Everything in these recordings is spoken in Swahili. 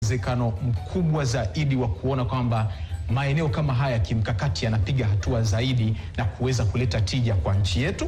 uwezekano mkubwa zaidi wa kuona kwamba maeneo kama haya kimkakati yanapiga hatua zaidi na kuweza kuleta tija kwa nchi yetu?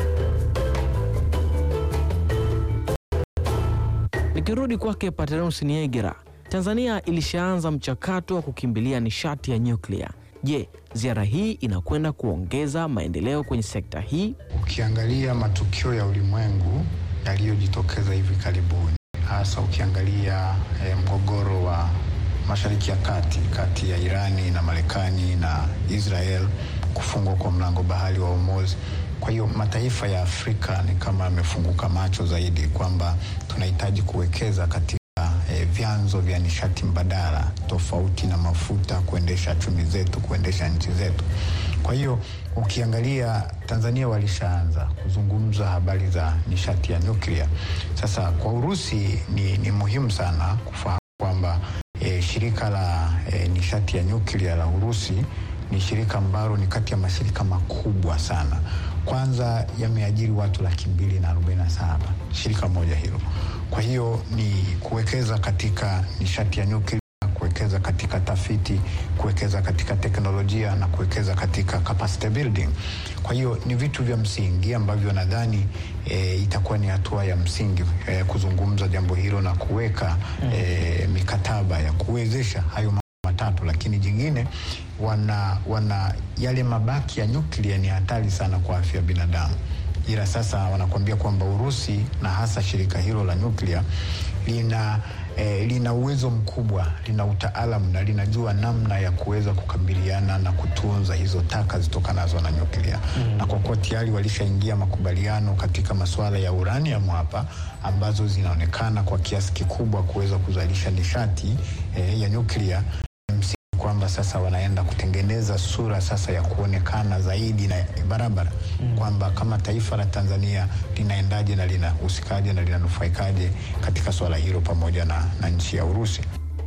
Nikirudi kwake Paternus Niegera, Tanzania ilishaanza mchakato wa kukimbilia nishati ya nyuklia. Je, ziara hii inakwenda kuongeza maendeleo kwenye sekta hii? Ukiangalia matukio ya ulimwengu yaliyojitokeza hivi karibuni, hasa ukiangalia eh, mgogoro wa Mashariki ya Kati kati ya Irani na Marekani na Israel, kufungwa kwa mlango bahari wa Hormuz. Kwa hiyo mataifa ya Afrika ni kama yamefunguka macho zaidi kwamba tunahitaji kuwekeza katika eh, vyanzo vya nishati mbadala tofauti na mafuta kuendesha chumi zetu, kuendesha nchi zetu. Kwa hiyo ukiangalia Tanzania walishaanza kuzungumza habari za nishati ya nyuklia. Sasa kwa Urusi ni, ni muhimu sana kufahamu kwamba e, shirika la e, nishati ya nyuklia la Urusi ni shirika ambalo ni kati ya mashirika makubwa sana. Kwanza yameajiri watu laki mbili na arobaini na saba shirika moja hilo. Kwa hiyo ni kuwekeza katika nishati ya nyuklia, kuwekeza katika tafiti, kuwekeza katika teknolojia na kuwekeza katika capacity building. Kwa hiyo ni vitu vya msingi ambavyo nadhani e, itakuwa ni hatua ya msingi e, kuzungumza jambo hilo na kuweka e, mikataba ya kuwezesha hayo mambo matatu, lakini jingine wana, wana yale mabaki ya nyuklia ni hatari sana kwa afya ya binadamu ila sasa wanakuambia kwamba Urusi na hasa shirika hilo la nyuklia lina eh, lina uwezo mkubwa, lina utaalamu na linajua namna ya kuweza kukabiliana na kutunza hizo taka zitokanazo na nyuklia mm. Na kwa kuwa tayari walishaingia makubaliano katika masuala ya uranium hapa ambazo zinaonekana kwa kiasi kikubwa kuweza kuzalisha nishati eh, ya nyuklia kwamba sasa wanaenda kutengeneza sura sasa ya kuonekana zaidi na barabara mm. kwamba kama taifa la Tanzania linaendaje na linahusikaje na linanufaikaje katika swala hilo pamoja na, na nchi ya Urusi.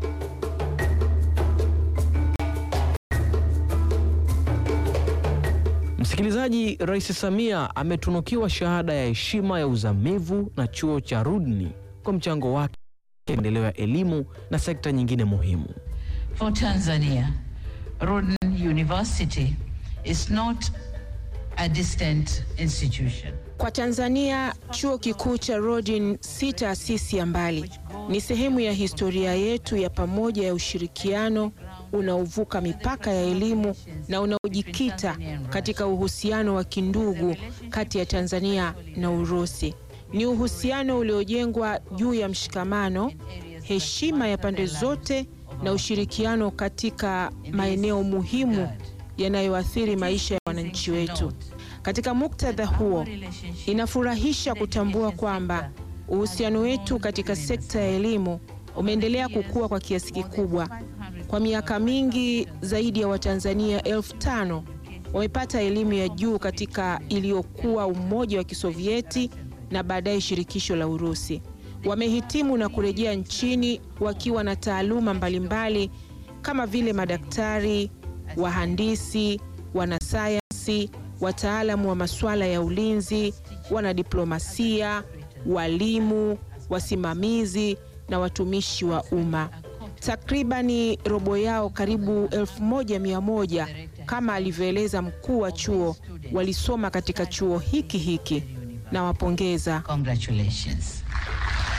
Msikilizaji, Rais Samia ametunukiwa shahada ya heshima ya uzamivu na chuo cha Rudni kwa mchango wake maendeleo ya elimu na sekta nyingine muhimu. For Tanzania, Rhoden University is not a distant institution. Kwa Tanzania, chuo kikuu cha Rhoden si taasisi ya mbali, ni sehemu ya historia yetu ya pamoja ya ushirikiano unaovuka mipaka ya elimu na unaojikita katika uhusiano wa kindugu kati ya Tanzania na Urusi. Ni uhusiano uliojengwa juu ya mshikamano, heshima ya pande zote na ushirikiano katika maeneo muhimu yanayoathiri maisha ya wananchi wetu. Katika muktadha huo, inafurahisha kutambua kwamba uhusiano wetu katika sekta ya elimu umeendelea kukua kwa kiasi kikubwa. Kwa miaka mingi, zaidi ya Watanzania elfu tano wamepata elimu ya juu katika iliyokuwa Umoja wa Kisovieti na baadaye Shirikisho la Urusi. Wamehitimu na kurejea nchini wakiwa na taaluma mbalimbali kama vile madaktari, wahandisi, wanasayansi, wataalamu wa masuala ya ulinzi, wanadiplomasia, walimu, wasimamizi na watumishi wa umma. Takribani robo yao, karibu elfu moja mia moja kama alivyoeleza mkuu wa chuo, walisoma katika chuo hiki hiki. Nawapongeza. Congratulations.